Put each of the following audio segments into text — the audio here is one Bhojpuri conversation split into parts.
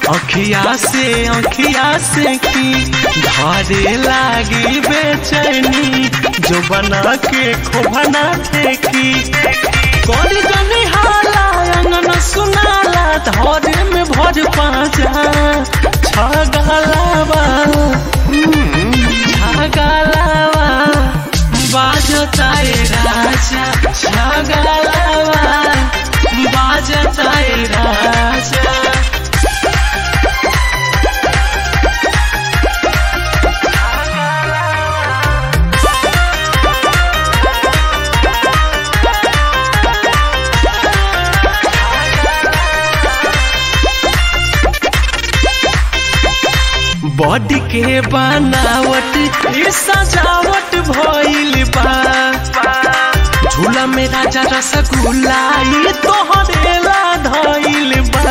अखिया से अखिया से की धारे लागी बेचैनी जो बना के खोबना फेंकी कौन जनी हाला अंगन सुनाला धरे में भर पाजा छगलावा छगलावा बाजता ए राजा छगलावा बाजता ए राजा बॉडी के बनावट ये सजावट भइल बा झूला में राजा रसगुल्ला ये तोहरे ला धइल बा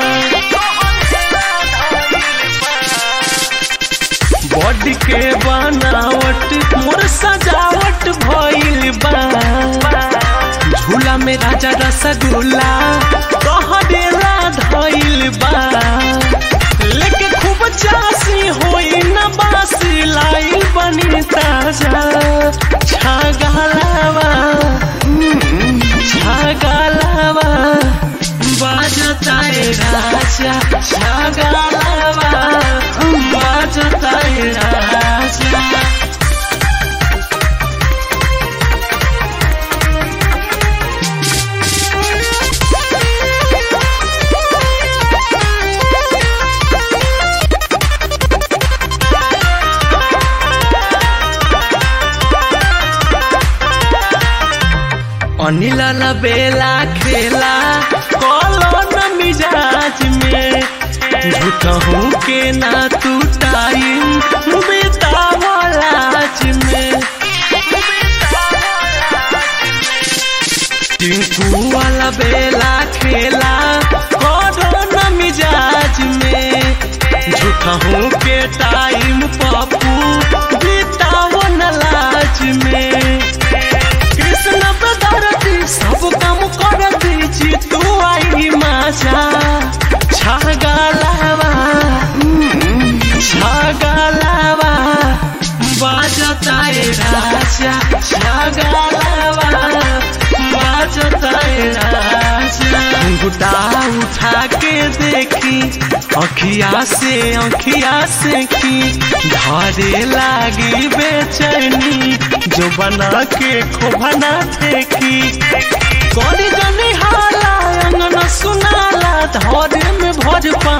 बॉडी के बनावट मोर सजावट भइल बा झूला में राजा रसगुल्ला तोहरे ला धइल बा लेके खूब चासी होई न बासी लाई बनी ताजा छागलावा छागलावा बाजता ए राजा छागलावा बाजता ए राजा अनिल बेला खेला कॉलोन मिजाज में झूठहू के ना तू टाइम बेतावलाज में टिंकू वाला बेला खेला कॉलोन मिजाज में झूठहू के टाइम पप्पू बेताव लाज में कृष्ण बदरती सब काम कर दीजी तू आई माजा छागलावा छागलावा बाजता ए राजा छागलावा बाजता ए राजा घुटा उठा के देखी अखिया से अखिया से की धारे लागी बेचैनी जो बना के खोबना फेंकी कौन जनी हाला अंगन सुनाला धरे में भर पा